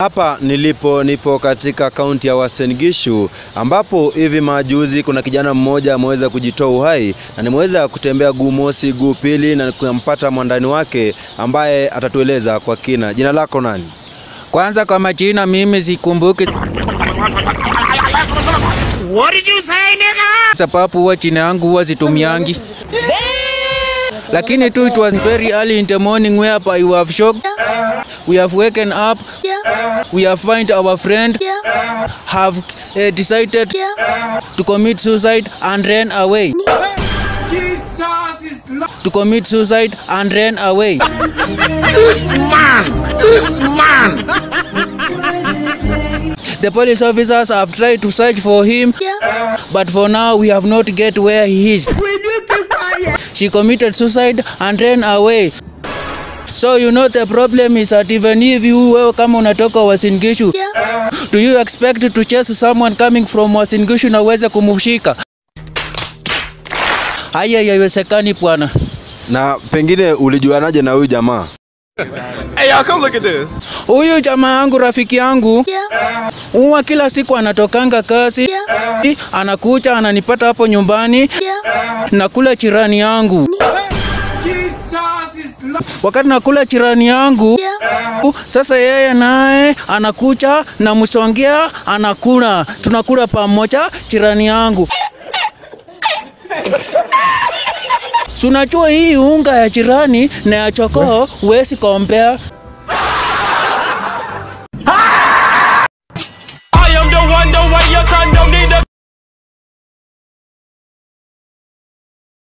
Hapa nilipo nipo katika kaunti ya Uasin Gishu ambapo hivi majuzi kuna kijana mmoja ameweza kujitoa uhai na nimeweza kutembea guu mosi guu pili na kumpata mwandani wake ambaye atatueleza kwa kina. Jina lako nani? Kwanza kwa majina mimi sikumbuki What did you say, nigga? sababu huwa jina yangu huwa situmiangi, lakini tu it was very early in the morning whereby we have shocked, we have waken up, we have find our friend, have uh, decided to commit suicide and ran away. Jesus is Lord. To commit suicide and ran away. This man, this man. The police officers have tried to search for him, but for now we have not get where he is. She committed suicide and ran away. So you know the problem is that even if you wewe kama unatoka Uasin Gishu, do you expect to chase someone coming from Uasin Gishu na uweze kumshika? Haya haiwezekani bwana. Na pengine ulijuanaje na huyu jamaa? Hey, y'all, come look at this. Huyu jamaa yangu rafiki yangu huwa kila siku anatokanga kazi anakuja ananipata hapo nyumbani nakula chirani yangu. Jesus is Lord. Wakati nakula chirani yangu sasa, yeye naye anakuja na msongea anakula, tunakula pamoja chirani yangu. Si unajua hii unga ya jirani na ya chokoo huwezi kompea.